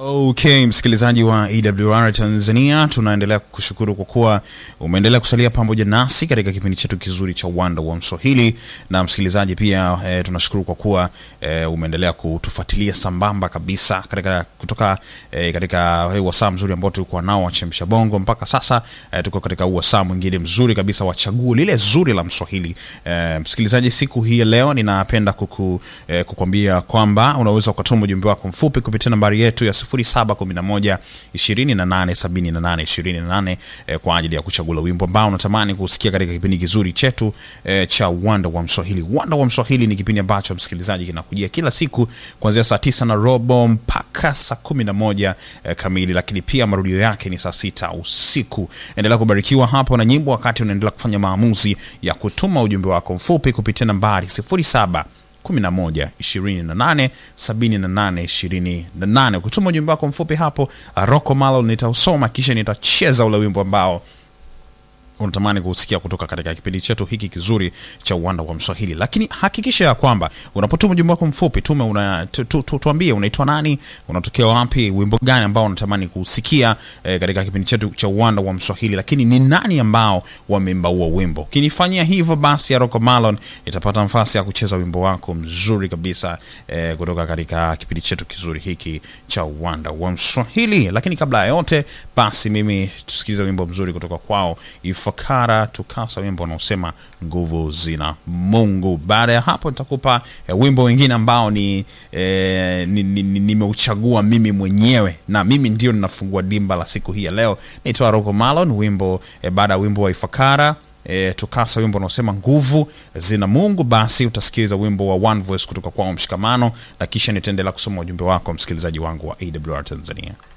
Okay, msikilizaji wa EWR Tanzania, tunaendelea kukushukuru kwa kuwa umeendelea kusalia pamoja nasi katika kipindi chetu kizuri cha Uwanda wa Mswahili, na msikilizaji pia e, tunashukuru kwa kuwa e, umeendelea kutufuatilia sambamba kabisa katika kutoka e, katika e, wasaa mzuri ambao tulikuwa nao wachemsha bongo mpaka sasa e, tuko katika wasaa mwingine mzuri kabisa wa chaguo lile zuri la Mswahili. E, msikilizaji, siku hii ya leo ninapenda kuku, e, kukwambia kwamba unaweza ukatuma ujumbe wako mfupi kupitia nambari yetu ya 0711 2878 28 eh, kwa ajili ya kuchagua wimbo ambao unatamani kusikia katika kipindi kizuri chetu eh, cha Uwanda wa Mswahili. Uwanda wa Mswahili ni kipindi ambacho msikilizaji kinakujia kila siku kuanzia saa tisa na robo mpaka saa kumi na moja eh, kamili, lakini pia marudio yake ni saa sita usiku. Endelea kubarikiwa hapo na nyimbo wakati unaendelea kufanya maamuzi ya kutuma ujumbe wako mfupi kupitia nambari 07 11 28 78 28. Ukituma ujumbe wako mfupi hapo, Rocco Malo nitausoma kisha nitacheza ule wimbo ambao unatamani kusikia kutoka katika kipindi chetu hiki kizuri cha Uwanda wa Mswahili. Lakini hakikisha ya kwamba unapotuma ujumbe wako mfupi tume una, tu, tu, tu, tuambie unaitwa nani, unatokea wapi, wimbo gani ambao unatamani kusikia eh, katika kipindi chetu cha Uwanda wa Mswahili, lakini ni nani ambao wameimba huo wimbo. Ukinifanyia hivyo, basi ya Rocco Malon itapata nafasi ya kucheza wimbo wako mzuri kabisa eh, kutoka katika kipindi chetu kizuri hiki cha Uwanda wa Mswahili. Lakini kabla ya yote, basi mimi tusikilize wimbo mzuri kutoka kwao Ifakara Tukasa, wimbo unaosema nguvu zina Mungu. Baada ya hapo nitakupa eh, wimbo wengine ambao ni eh, nimeuchagua ni, ni mimi mwenyewe na mimi ndio ninafungua dimba la siku hii ya leo. Naitwa Rocco Malon, wimbo eh, baada ya wimbo wa Ifakara E, tukasa wimbo unaosema nguvu zina Mungu. Basi utasikiliza wimbo wa One Voice kutoka kwao Mshikamano, na kisha nitaendelea kusoma ujumbe wako msikilizaji wangu wa AWR Tanzania.